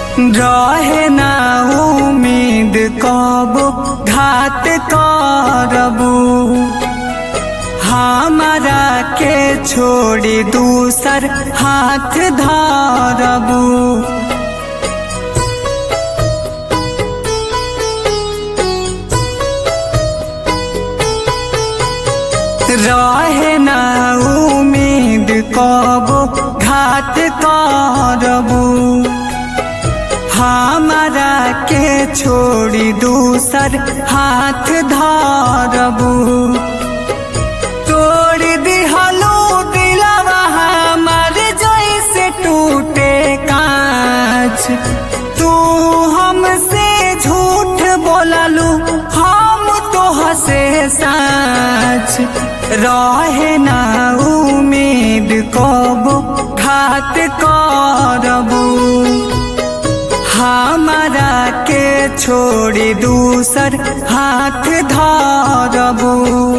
रहे ना उम्मीद कब घात करबू हमारा के छोड़ी दूसर हाथ धरबू रहे ना उम्मीद कब घात करबू हमारा के छोड़ी दूसर हाथ धरबू तोड़ दिहलो दिलवा हमार जैसे टूटे कांच तू हमसे झूठ बोललू हम तो हसे साच रहे ना उम्मीद कब घात करबू हमारा के छोड़ी दूसर हाथ धरबू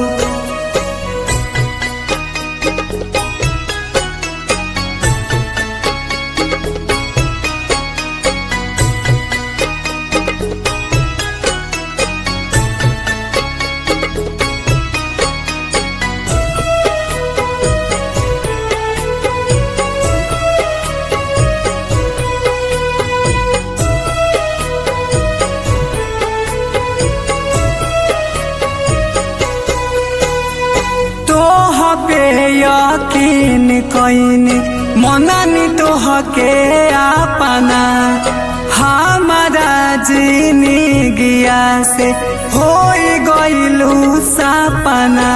तोहबे यकीन कैनी मननी तोहके अपना हमारा जीनी गिया से हो गईलू सपना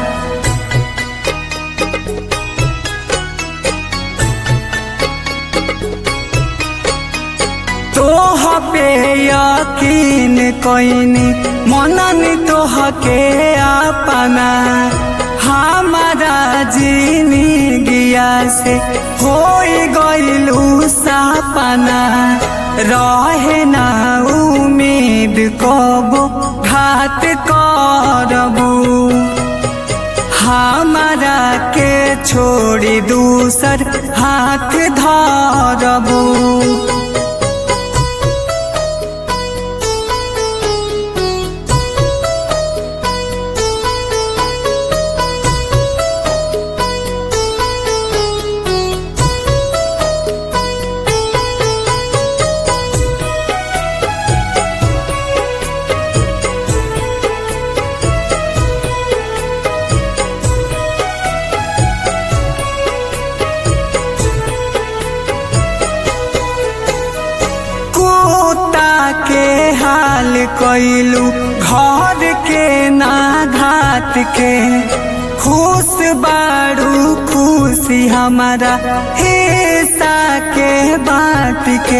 तोहबे यकीन कैनी मननी तोहके अपना हमारा जीनी गिया से हो गईलू सपना रहे ना उम्मीद कब घात करबू हमारा के छोड़ी दूसर हाथ धरबू कुत्ता के हाल कैलू घर के ना घात के खुश बाड़ू खुशी हमारा हिस्सा के बात के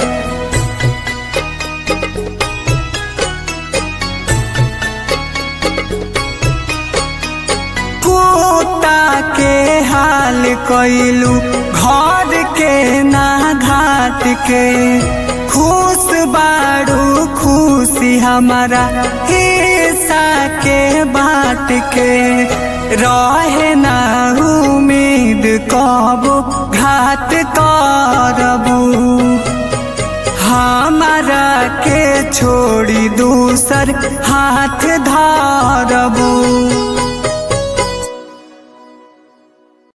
कुत्ता के हाल कैलू घर के ना घाट के खुश बाड़ू खुशी हमारा हिस्सा के बात के रहे ना उम्मीद कब घात करबू हमारा के छोड़ी दूसर हाथ धरबू